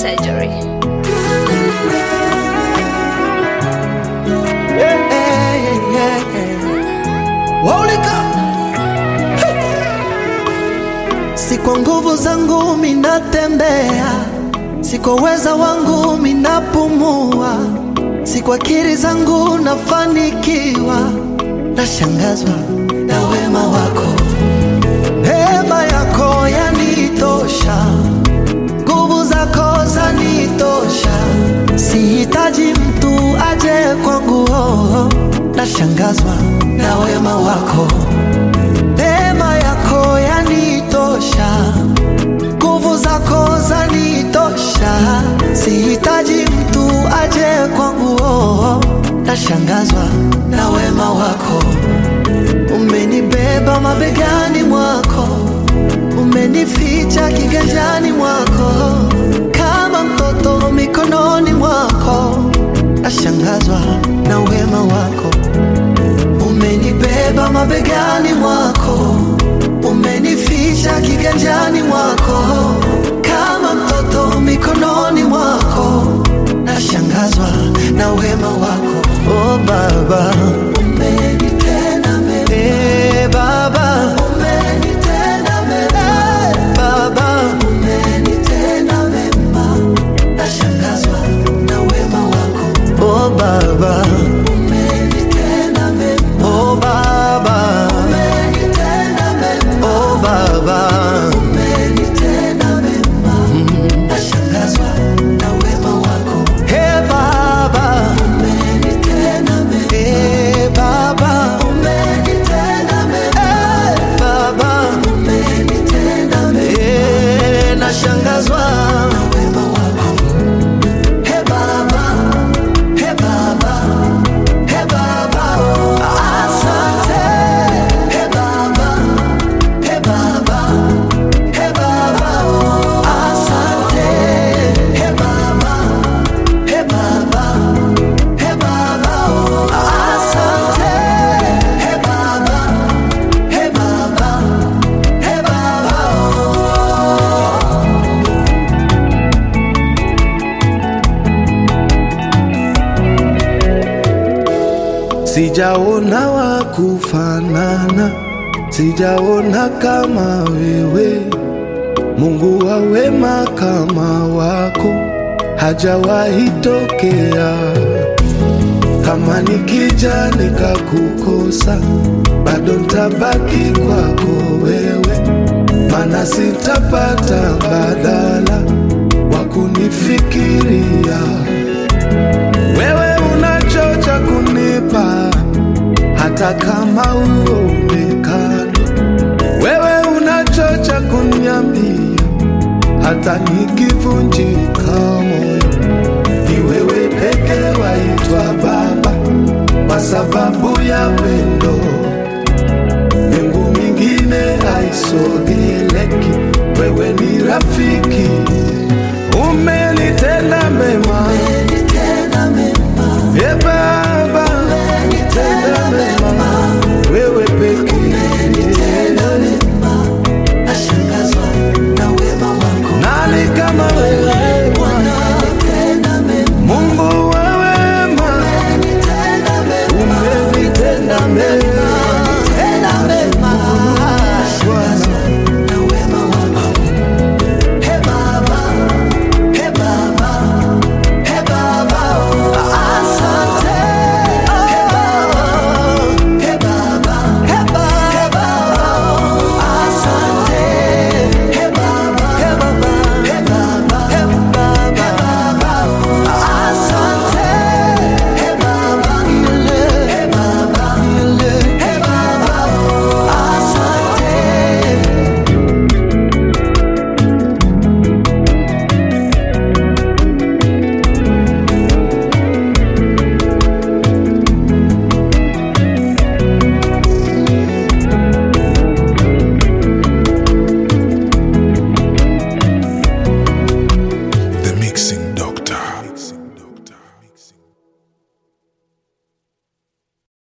surgery. Si kwa nguvu zangu minatembea, si kwa uweza wangu minapumua, si kwa akili zangu nafanikiwa, nashangazwa na wema wako. Neema yako yanitosha, nguvu zako zanitosha, sihitaji mtu aje kwangu. Oh, nashangazwa na wema wako. Neema yako yanitosha, nguvu zako zanitosha, sihitaji mtu aje kwangu. Oh, nashangazwa na wema wako. Umenibeba mabegani mwako, umenificha kiganjani mwako, kama mtoto mikononi mwako. Nashangazwa na wema wako. Umenibeba mabegani mwako, umenificha kiganjani mwako, kama mtoto mikononi mwako. Nashangazwa na wema wako. Oh Baba, umenitenda mema. Eh, Baba, umenitenda mema. Eh, Baba, umenitenda mema. Nashangazwa na wema wako. Oh Baba, umenitenda mema. Oh Baba, umenitenda mema. Oh Baba, umenitenda mema. Nashangazwa na wema wako. Hey Baba, umenitenda mema. Hey Baba, umenitenda mema. Hey Baba, umenitenda mema. Hey, nashangazwa na wema wako. Hey Baba, hey Baba, hey Baba, asante. Hey Baba, hey Baba, hey Baba, asante. Hey Baba, hey Baba, hey Baba, asante. Hey Baba, hey Baba, hey Baba. Sijaona wa kufanana, sijaona kama wewe. Mungu wa wema kama wako hajawahi tokea. Kama nikija nikakukosa, bado ntabaki kwako wewe, mana sitapata mbadala wa kunifikiria wewe unachocha kunipa hata kama uonekani. Wewe unachocha kuniambia hata nikivunjika moyo. Ni wewe peke waitwa Baba kwa sababu ya pendo. Mbingu mingine haisogeleki, wewe ni rafiki